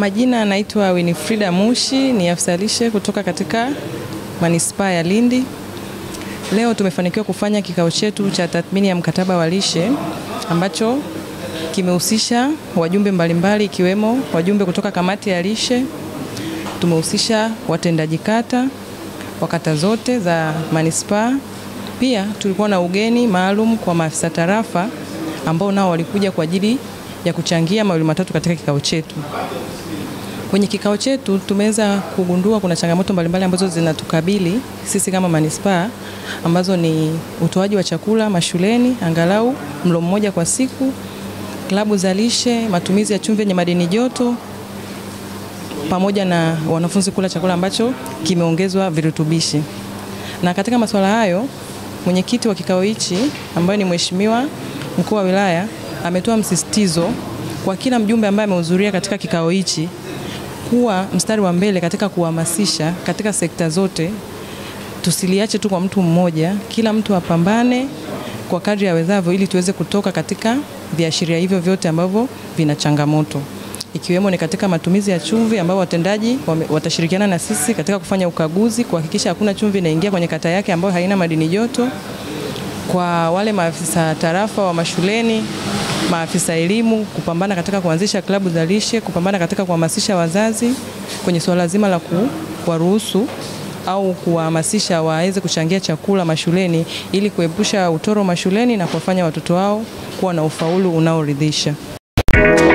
majina anaitwa Winifrida Mushi, ni afisa lishe kutoka katika manispaa ya Lindi. Leo tumefanikiwa kufanya kikao chetu cha tathmini ya mkataba wa lishe ambacho kimehusisha wajumbe mbalimbali ikiwemo wajumbe kutoka kamati ya lishe, tumehusisha watendaji kata wa kata zote za manispaa. Pia tulikuwa na ugeni maalum kwa maafisa tarafa ambao nao walikuja kwa ajili ya kuchangia mawili matatu katika kikao chetu. Kwenye kikao chetu tumeweza kugundua kuna changamoto mbalimbali ambazo zinatukabili sisi kama manispaa ambazo ni utoaji wa chakula mashuleni angalau mlo mmoja kwa siku, klabu za lishe, matumizi ya chumvi yenye madini joto pamoja na wanafunzi kula chakula ambacho kimeongezwa virutubishi. Na katika masuala hayo, mwenyekiti wa kikao hichi ambaye ni mheshimiwa mkuu wa wilaya ametoa msisitizo kwa kila mjumbe ambaye amehudhuria katika kikao hichi kuwa mstari wa mbele katika kuhamasisha katika sekta zote, tusiliache tu kwa mtu mmoja, kila mtu apambane kwa kadri awezavyo ili tuweze kutoka katika viashiria hivyo vyote ambavyo vina changamoto ikiwemo ni katika matumizi ya chumvi ambao watendaji watashirikiana na sisi katika kufanya ukaguzi kuhakikisha hakuna chumvi inaingia kwenye kata yake ambayo haina madini joto. Kwa wale maafisa tarafa wa mashuleni, maafisa elimu kupambana katika kuanzisha klabu za lishe, kupambana katika kuhamasisha wazazi kwenye suala zima la kuwaruhusu au kuwahamasisha waweze kuchangia chakula mashuleni ili kuepusha utoro mashuleni na kuwafanya watoto wao kuwa na ufaulu unaoridhisha.